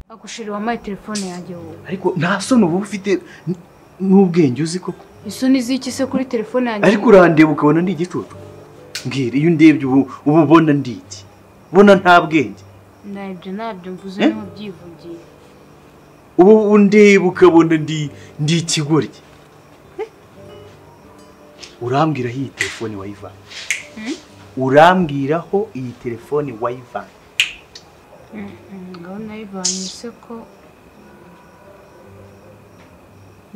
akushiri wampaye telefone yanjye wowe ariko nta soni uba ufite n'ubwenge uzi koko isoni z'iki se kuri telefone yanjye ariko urandeba ukabona ndi igicucu mbwira iyo ndebye ubu uba ubona ndi iki ubona nta bwenge ntabyo ntabyo mvuze Eh? niho byivugiye ubu undeba ukabona ndi ndi ikigoryi urambwiraho iyi telefone wayivanye urambwiraho iyi telefone wayivanye ngaho nayivanye se ko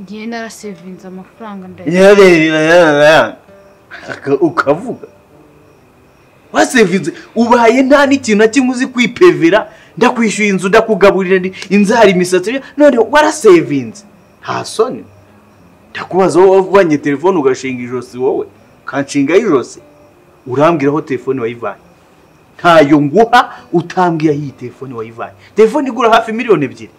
ngiye narasevinze amafaranga ndayagira Aka- ukavuga wasevinze ubaye nta n'ikintu na kimwe uzi kwipevera ndakwishyuye inzu ndakugaburira ndi- inzara imisatsi none warasevinze nta soni ndakubaza wowe wavanye telefone ugashinga ijosi wowe ukanshingaho ijosi urambwiraho telefone wayivanye ntayo nguha utambwiye aho iyi telefone wayivanye telefone igura hafi miliyoni ebyiri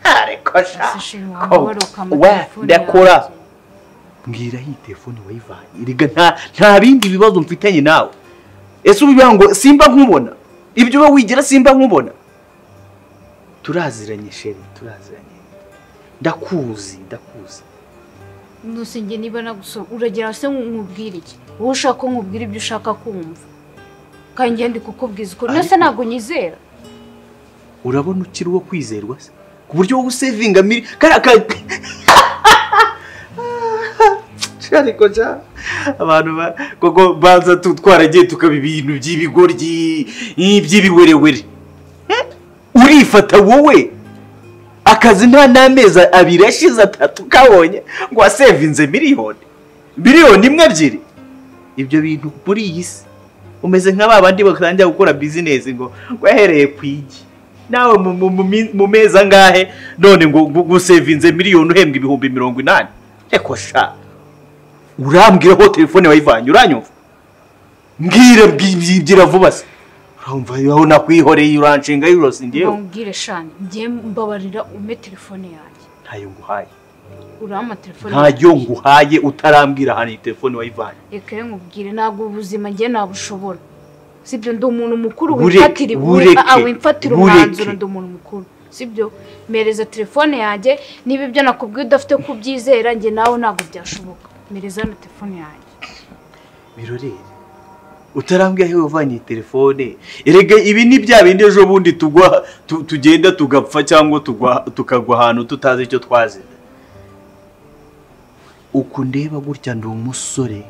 ariko Ese shima wamubaruka wa- amatelefone ndakora yanjye. mbwira iyi telefone wayivanye erega nta nta bindi bibazo mfitanye nawe ese ubivuga ngo simba nkubona ibyo uba wigira simba nkubona turaziranye sheri turaziranye ndakuzi ndakuzi Nusi njye niba nagusoma uragira se nkubwire iki wowe ushaka ko nkubwira ibyo ushaka kumva kandi njye ndi kukubwiza ukuri Ariko- nose ntabwo nyizera urabona ukiri uwo kwizerwa se ku buryo wowe usevinga miri kariya ka ariko ja abantu ba- koko baza tu- twaragiye tukaba ibintu by'ibigoryi i- by'ibiwerewere Eh? urifata wowe akazi nta n'amezi abiri ashize atatu kabonye ngo wasevinze miliyoni miliyoni imwe ebyiri ibyo bintu muri iyi si umeze nka ba bandi batangira gukora bizinesi ngo wahereye ku igi nawe mu- mu- mu mi- mu mezi angahe none ngo ngo- ngo usevinze miliyoni uhembwa ibihumbi mirongo inani reko sha urambwira ko telefone wayivanye uranyumva mbwira byibyira vuba se urumva aho nakwihoreye uranshinga yose ngewe bambwire shani njye mbabarira umpe telefone yanjye ntayo nguhaye urama telefone ntayo nguhaye utarambwira ahantu iyi telefone wayivanye reka ye nkubwire ntabwo ubuzima njye nabushobora sibyo ndi umuntu mukuru Bureke, wimfatira bureke, ah, wimfatira bureke. umwanzuro ndi umuntu mukuru sibyo mpereza telefone yanjye niba ibyo nakubwiye udafite kubyizera njye nawe ntabwo byashoboka mpereza hano telefone yanjye birorere utarambwira aho wavanye iyi telefone erega ibi ni bya bindi ejo bundi tugwa tu- tugenda tugapfa cyangwa tugwa- tukagwa ahantu tutazi icyo twazira uku ndeba gutya ndi umusore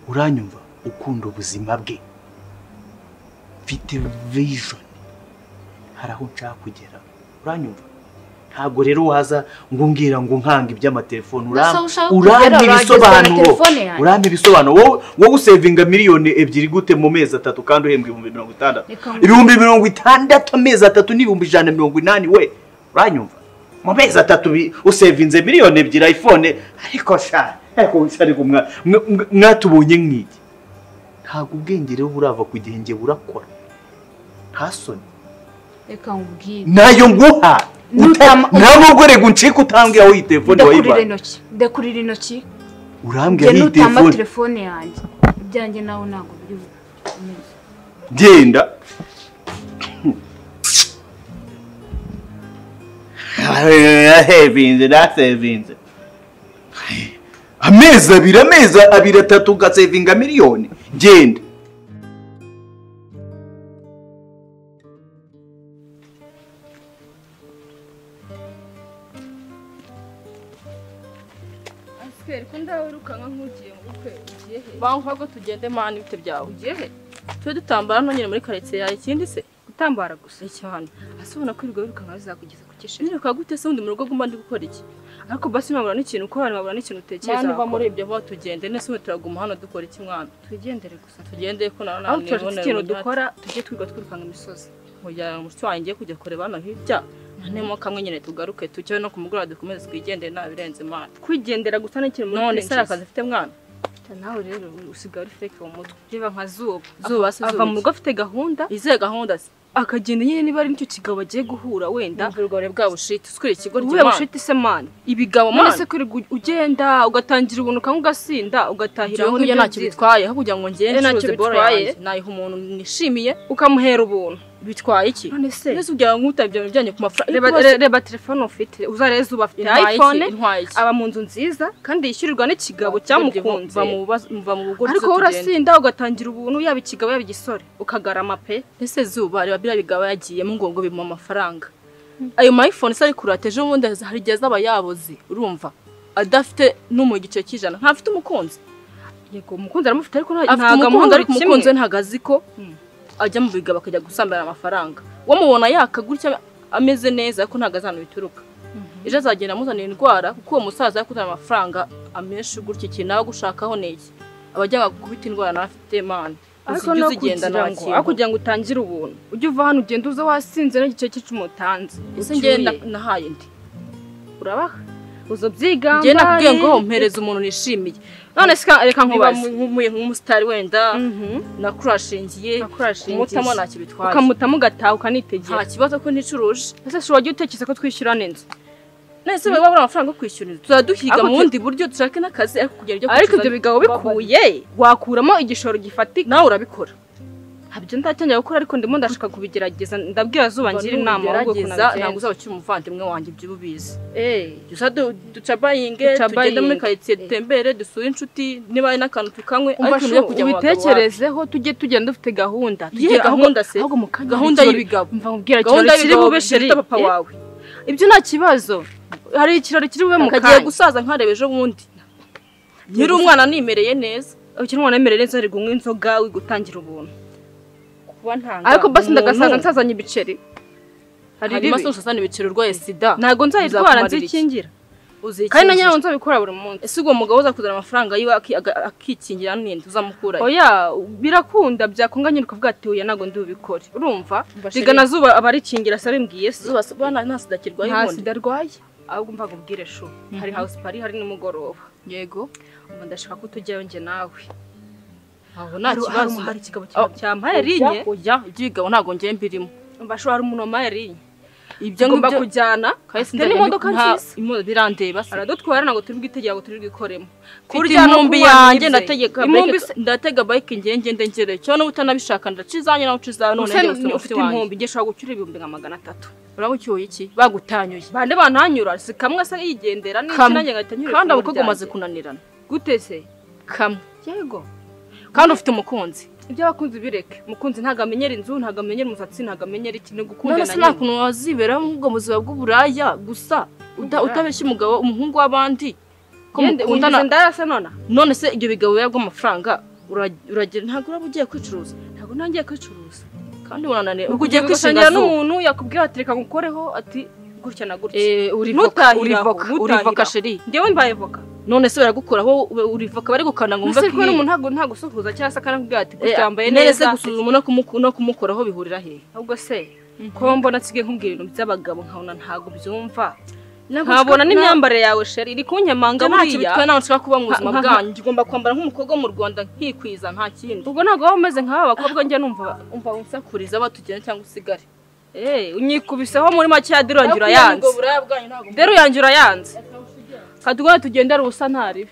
uranyumva ukunda ubuzima bwe mfite vision hari aho nshaka kugera uranyumva ntabwo rero waza ngo umbwira ngo nkange iby'amatelefone Gusa aho ushaka kugera, urampa urageza na ibisobanuro telefone yanjye. urampa ibisobanuro wowe wowe usevinga miliyoni ebyiri gute mu mezi atatu kandi uhembwa ibihumbi mirongo itandatu Reka ngo- ibihumbi mirongo itandatu amezi atatu n'ibihumbi ijana na mirongo inani we uranyumva mu mezi atatu bi- usevinze miliyoni ebyiri ayifone ariko sha ariko ariko mwa- mwa- mwa- mwatubonye nk'iki ntabwo ubwenge rero burava ku gihe njye burakora nta soni reka nkubwire nayo nguha Nutam- ntamugorego uncike utambwira aho iyi telefone ndakurira wayivanye intoki ndakurira intoki urambwira njye aho iyi nutama telefone telefone yanjye ibyanjye nawe ntabwo biri bumeze genda yasevinze nasevinze amezi abiri amezi abiri atatu ugasevinga miliyoni genda Asiperi ko ndawe wirukanka nk'ugiye mu bukwe ugiye he banki ahubwo tugende mani bite byawe ugiye he tujye dutambara no nyine muri karitsiye yawe ikindi se gutambara gusa cyane ase ubona ko ibigo wirukanka bizakugeza ku kishima niruka gute se wundi mu rugo guma ndi gukora iki ariko basi mwabura n'ikintu ukora mwabura n'ikintu utekereza Mwana uva muri ibyo vuba tugende nese ubu turaguma hano dukora iki mwana twigendere gusa tugende ko nawe aho nawe tuzi ikintu dukora tujye twiga twirukanga imisozi kugira ngo mushya wanjye kujya kureba hano hirya nemo kamwe nyine tugaruke tujye no kumugura dukomeze twigendere nta birenze imana kwigendera gusa n'ikintu muri none se hari kwinjiza. akazi afite mwana nawe rero usigaye uri feke mu mutwe reba nka zuba Zuba se, Ava- zuba ava mu iki? rugo afite gahunda izihe gahunda se akagenda nyine niba ari nicyo kigabo agiye guhura wenda Numva urwo ubwo bwa bushiti usukura ikigo ubuye ry'imana bushiti se mani ibigabo none mwana se kuri ugenda ugatangira ubuntu ukanywa ugasinda ugatahira jewe aho nk'ibyo nibyo ntacyo byiza. bitwaye aho kugira ngo Njye ngende ntacyo ncuruze bora bitwaye. yanjye nayiha umuntu nishimiye ukamuhera ubuntu bitwaye iki None se? mbese ujya nkutabya mu bijyanye ku mafaranga reba, Iyo re- reba telefone ufite uzareze uba afite intwaye iki iphone intwaye iki aba mu nzu nziza kandi yishyurirwa n'ikigabo cyamukunze muva mu bibazo- muva mu bugoryi ariko wowe urasinda ugatangira ubuntu yaba ikigabo yaba igisore ukagarama pe ese zuba reba biriya bigabo yagiyemo ngo ngo bimuha amafaranga ayo mayifone se ari kurata ejo bundi hari igihe azaba yaboze urumva adafite n'umu igice cy'ijana ntafite umukunzi yego umukunzi aramufite ariko nta- afite ntago umukunzi amukunda ariko kimwe. umukunzi we ntago azi ko ajya mu bigabo akajya gusambana amafaranga wamubona yaka gutya ameze neza ariko ntago azi ahantu bituruka ejo azagenda amuzanira indwara kuko uwo musaza yakuzana amafaranga amenshi gutya ikintu nawe gushakaho ni iki abajyaga gukubita indwara nawe afite mana ariko uzijya no uzigenda nta kugira ngo kintu ariko kugira ngo utangire ubuntu ujye uva hano ugenda uza wasinze n'igice cy'icumutanze ese njyewe na- nahaye ndi urabaha uzo byigamba njyewe nakubwiye ngo mpereze umuntu nishimiye none se ka- reka nkubaze nkumuye nk'umusitari wenda nakurashingiye Nakurashingiye. kumutamo ntacyo bitwaye ukamutamo ugataha nta ukanitegera kibazo ko nicuruje ese shobora ujye utekereza ko twishyurana inzu nese baba bari amafaranga yo kwishyura inzu tuzajya duhiga Ariko mu bundi buryo dushake n'akazi ariko kugira ibyo ariko ibyo kwishyura- bigabo bikuye wakuramo igishoro gifatika nawe urabikora habyo ndatangira gukora ariko ndimo ndashaka kubigerageza ndabwira zuba ngira inama ahubwo ukuntu gerageza ntabwo nabigenza. uzaba ukiri umuvandimwe wanjye ibyo uba ubizi Eh, gusa du- ducabayinge Ducabayinge. tugende muri karitsiye dutembere dusure inshuti niba hari n'akantu tukanywe umva ibintu sho ubitekerezeho tujye tugenda dufite gahunda Yehe, gahunda se? ahubwo mu kanya Gahunda hari y'ibigabo. mva nkubwira Gahunda ikirori kiri y'ibigabo bube biruta sherita papa papa wawe ibyo nta kibazo hari ikirori kiri bube mu akagiye kanya gusaza nkareba ejo bundi nyiri umwana nimereye neza ukiri umwana wemereye neza ari kunywa inzoga uri gutangira ubuntu kuba ntanga ariko basi umuntu. ndagasaza nsazanye ibiceri hari hanyuma se ibibi usazana ibiciro urwaye sida ntabwo nzayitwara Bizakumarira iki? nzikingira uzikingira kandi na nyawe nzabikora buri munsi ese uwo mugabo uzakuzana amafaranga yiwe aki- aga- akikingira n'indi uzamukura he? oya birakunda byakunganya ukavuga ati oya ntabwo ndi bubikore urumva Mbashiri. biga na zuba abarikingira se bimbwiye se zuba se- bwana nta sida kirwaye nta ubundi sida arwaye ahubwo mva nkubwire shu hari house party hari nimugoroba yego ubu ndashaka ko tujyayo njye nawe aho nta Hari- kibazo hari ikigabo Oh, cyampaye rinye ujya iby'ibigabo ntabwo ngiye mbirimo mva shu hari umuntu wamaye rinye ibyo ngomba ngibyo kujyana Kahise afite n'imodoka nta- nziza imo- birandeba se aradutwara ntabwo turi bwitegera ngo turi bwikoremo kurya Mfite intumbi intumbi yanjye yanjye, ndategeka intumbi bike- ndategeka bike ngiye ngende ngereyo cyo n'ubu utanabishaka ndaca izanyu nawe uca izawe none Use njye gusa ufite inkumbi njye ushobora gucyura ibihumbi nka magana atatu urabucyuye iki bagutanyuye bande bantanyura si kamwe asa yigendera n'iki Kamwe. nanjye ngahita nyura kandi ifunguro abakobwa umaze ryanjye. kunanirana gute se kamwe yego kandi ufite umukunzi iby'abakunzi bireke umukunzi ntabwo amenyera inzu ntabwo amenyera umusatsi ntabwo amenyera ikintu gukunda none na se nta nyina kuntu wazibera muri ubwo buzima bw'uburaya gusa uta- Uburaya. utabeshya umugabo umuhungu w'abandi ko yende mukundana winjiza indarase nona none se ibyo bigabo biba by'amafaranga ura- uragira ntabwo uraba ugiye kwicuruza ntabwo ntangiye kwicuruza kandi urananiwe ubwo ugiye ugiye kwishingira kwisangira n'umuntu n'umuntu yakubwira ati reka ngukoreho ati gutya na gutya Eh, urivoka Ntutahire aho, urivoka ntutahire urivoka aho. sheri ngewe mbaye voka none se baragukuraho ube- urivoka bari gukanda ngo mbese wumve kuko n'umuntu ntabwo nta gusuhuza cyangwa se akanakubwira ati Eh, gutya yambaye none se neza gusuzuma no kumuku- no kumukoraho bihurira hehe ahubwo se ko mbona nsigaye nkubwira ibintu by'abagabo nkabona ntabwo byumva Ntabwo nkabona nshaka- n'imyambarire yawe sheri iri kunyamanga Njye nta kintu bitwaye buriya ntabwo nshaka kuba mu buzima Nka- nka- bwanyu ngomba kwambara nk'umukobwa wo mu rwanda nkikwiza nta kindi ubwo ntabwo waba umeze nk'aba bakobwa njya numva umva unsakuriza batugena cyangwa usigare Eh, unyikubiseho muri make ya derurange yanze urayanze derurange urayanze kadugora tugendera ubusa ntaribe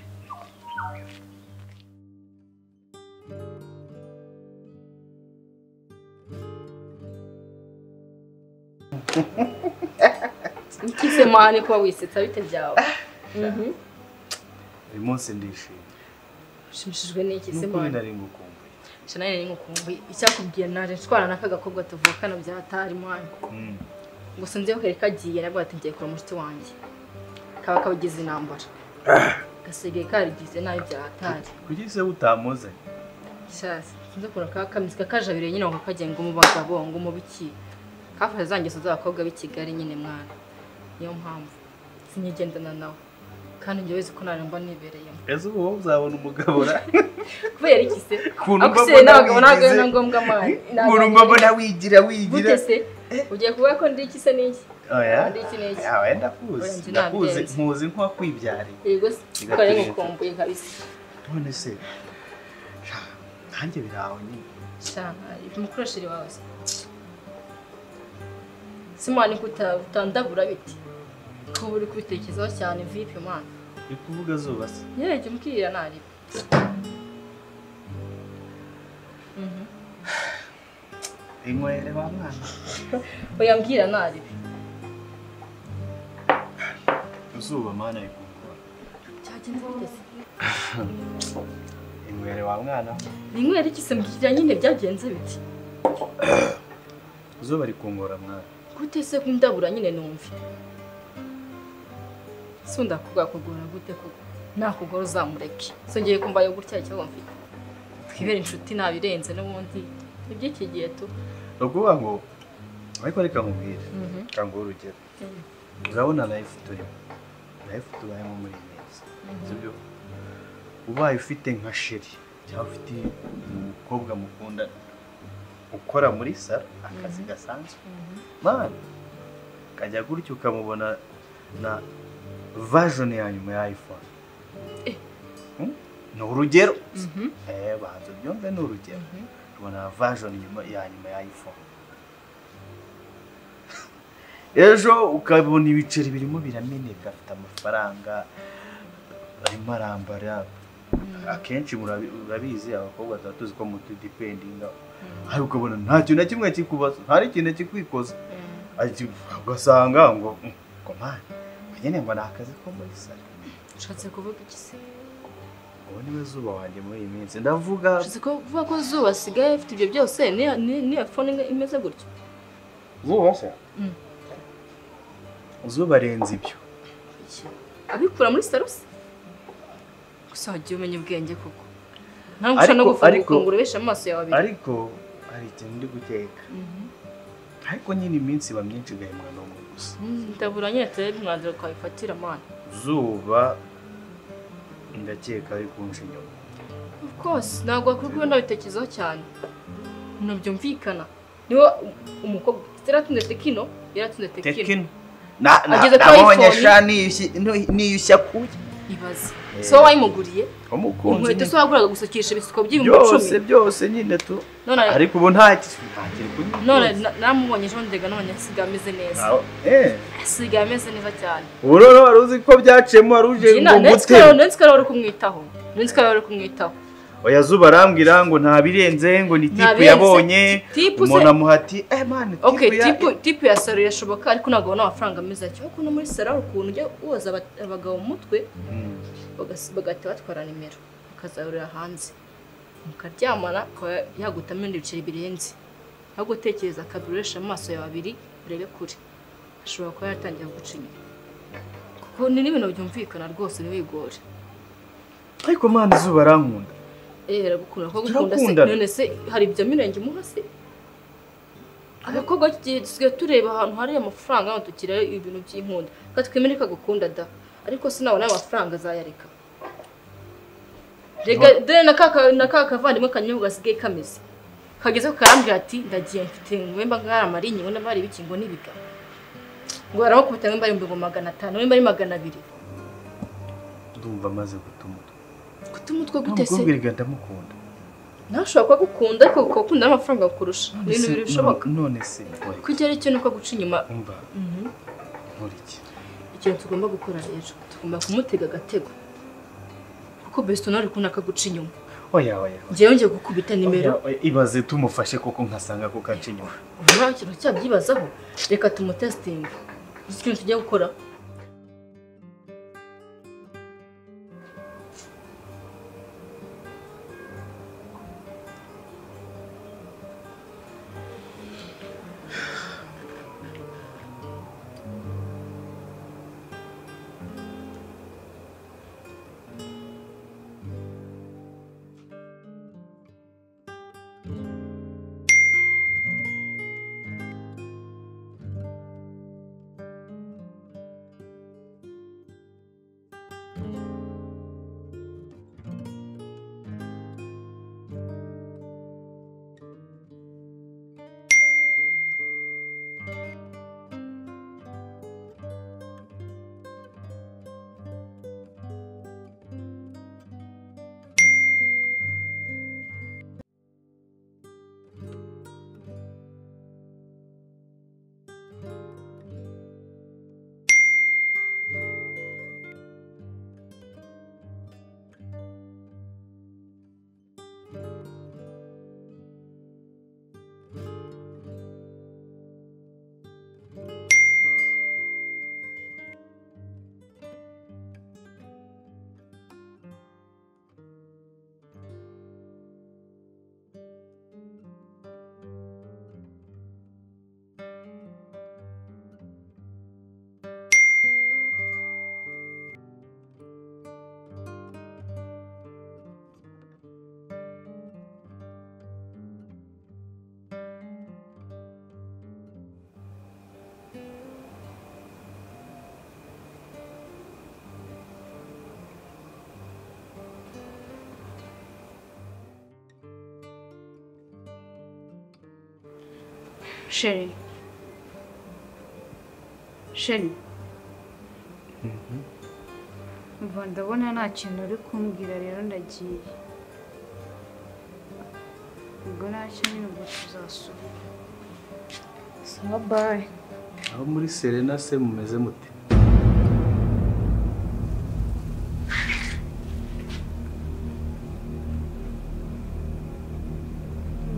ikise mane kuba wisetsa bite byawe uyu munsi ndishimye ushimishijwe n'iki se n'ukuri mane nari ngukumbuye shana ni ngukumbi icyakubwiye naje nshwana n'aka gakobwa tuvukana byahatari mane Mm. gusa nzi kare kagiye nabwo ati ngiye kura mushiti wanjye kaba kabagize intambara gasigaye karigize nabi byahatari kuki se utamuzanye shasi sinzi ukuntu kaba kameze kakajabiriye nyine ngo kagiye ngo mu bagabo ngo mu biki kafashe za ngeso z'abakobwa b'i Kigali nyine mwana niyo mpamvu sinigendana nawe kandi njye wese ko naramba nibereyemo ese ubu wowe uzabona umugabo ra kubera iki se ukuntu ako se mbabona n'abagabo ntabwo wigize. ari na ngombwa amani ukuntu mbabona wigira wigira gute se ugiye kuvuga ko ndi iki se n'iki oya ndi iki n'iki yawe Oya, ndakuzi njye ndakuzi nabyenze. nkuzi nk'uwakwibyariye yego se Kigali. twari ngukumbuye kabisa none se sha, nanjye biraho nyine cyane umukoresheje wawe se simani kutandabura biti kuba uri kubitekerezaho cyane vipi mwana uri kuvuga zuba se yereje umbwira nariba inywere wa mwana oya mbwira naribi izuba mana rikugora cyagenze guteze inywere wa mwana ninywera iki se mbwira nyine byagenze biti izuba rikungora mwana gute se kundabura nyine numve si ndakugakugora gute kuko nakugora uzamureke songeye kumbaye gutya ikibazo mfite twibere inshuti nabirenze n'ubundi iby'iki gihe tu ni ukuvuga ngo ariko reka nkubwire kangura urugero urabona life turimo life tubayemo muri iyi minsi sibyo ubaye ufite nka sheri cyangwa ufite umukobwa mukunda ukora muri salo akazi gasanzwe mwana ukajya gutya ukamubona na vajoni ya nyuma ya iphone Hmm? ni urugero eh banza byumve ni urugero tubona vajoni nyuma ya nyuma ya iphone ejo ukabona ibiceri birimo birameneka afite amafaranga arimo arambara akenshi murabi- urabizi abakobwa tuba tuzi ko mutudipendinga ariko ukabona nta kintu na kimwe kikubaza nta n'ikintu kikwikoza Ati- ugasanga ngo "Mm, komani nyine ngo ni akazi ko muri salo ushatse kuvuga iki se ubu ni we zuba wanjye muri iyi minsi ndavuga ushatse kuvuga ko zuba asigaye afite ibyo byose niya- ni- niya fone imwe imeze gutya zuba se Mm. zuba arenze ibyo Iki? abikura muri sarusi gusa wagiye umenya ubwenge kuko ntabwo ushobora no Ariko- gufunga ariko- ukongura ubesha amaso yawe abiri ariko hari ikintu ndi guteka ariko nyine iminsi iba myinshi igahembwa n'umwe gusa Mm, ndabura nyine turebe umwanzuro twabifatira mwana zuba ndakeka ari kunca inyuma of course ntabwo wakwirirwa ndabitekerezaho cyane ntabwo byumvikana niba umukobwa yaratunze tekino yaratunze tekino tekino Na- na- Ageze kuri nabonye iPhone. sha niyushye- nu- niyushya kuya ibaze Eh. so wayimuguriye umukunzi inkweto ni- se waguraga gusukisha ibisuko by'ibihumbi byose icumi byose nyine tu none ariko ubu nta ki- nta kiri kuri none na- namubonye ejo ndega none asigaye ameze neza Aho- eh. asigaye ameze neza cyane ubu rero wari uzi ko byaciyemo wari uje ngo ndetse nguteme. ko rero uri kumwitaho ndetse ko rero uri kumwitaho oya zuba arambwira ngo nta birenze ngo ni tipu birenze. yabonye Tipu se- umuntu amuha ati eh mani tipu okay ya- tipu tipu ya salo irashoboka ariko ntabwo ubona amafaranga ameze atyo kuko no muri salo hari ukuntu ujya woza aba- abagabo mu mutwe Mm. bagasi- bagahita batwara nimero bakazahurira hanze mukaryamana akaba yagutamo ibindi biceri birenze aho gutekereza akaduresha amaso yawe abiri urebe kure ashobora kuba yaratangiye guca inyuma kuko ni n'ibintu byumvikana rwose ntiwigore ariko mani zuba arankunda Eh, aragukunda ko gukunda se Turakundana. none se hari ibyo mirenge imuha se abakobwa tugiye dusigaye tureba ahantu hari amafaranga hano tukira ibintu by'inkunda reka twemere ko agukunda da ariko sinabona amafaranga azayareka reka dore na ka- na ka kavandimwe kanyobwa gasigaye kameze kageze ku karambwira ati ndagiye mfite ngwemba nkari amarinyi ngo n'abari ibiki ngo n'ibiga ngo aramukubita ngwemba ari ngo magana atanu ngwemba ari magana abiri ndumva amaze guta umutwe guta umutwe gute se ntamukobwa erega ndamukunda nawe ushobora kuba agukunda ariko ukabakunda n'amafaranga kukurusha ni ibintu bibiri bishoboka none se oya, kujya ari cyo ni uko guca inyuma umva nkuriki ikintu tugomba gukora rero tugomba kumutega agatego kuko besito nawe uri kubona ko aguca inyuma oya oya njyewe yongeye gukubita nimero oya, oya, ibaze tumufashe kuko nkasanga ko kaca inyuma ubu nta kintu cyabyibazaho reka tumutesitinge iki kintu tujya gukora sheri sheri umva ndabona nta kintu uri kumbwira rero ndagiye ubwo ntacyo nyine ubwo tuzasubira sawa bayi aho muri serena se mumeze mute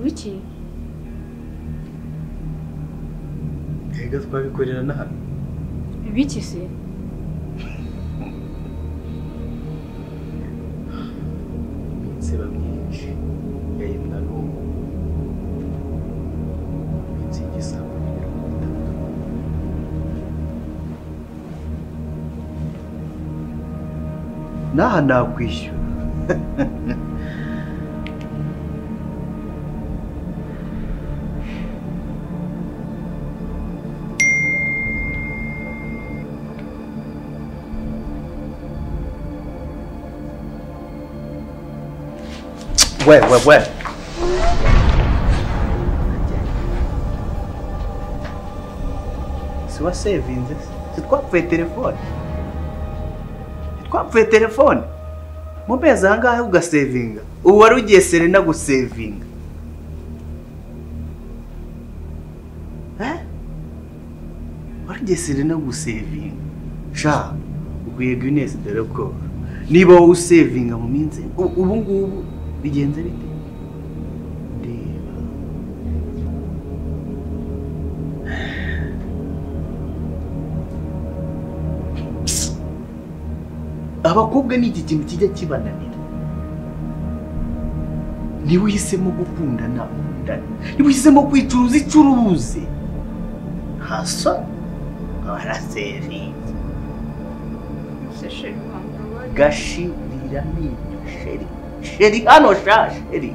wiki mbega twabikorera n'ahantu wiki se iminsi iba myinshi yahinda n'ubu iminsi y'igisabo mirongo itatu n'aha nakwishyura Ouais, ouais, ouais. Si wasevinze se twapfuye telefone twapfuye telefone mu mezi aha ngaha ugasevinga ubu wari ugiye serena gusevinga Eh? wari ugiye serena gusevinga sha ukwiye gwinesi dore ko niba wowe usevinga mu minsi u- ubu ngubu bigenze bite reba abakobwa ni iki kintu kijya kibananira niba uhisemo gukunda ntakundane niba uhisemo kwicuruza icuruze hasa barasevinga se sheri wanga wari gashirira amenyo sheri sheri hano sha sheri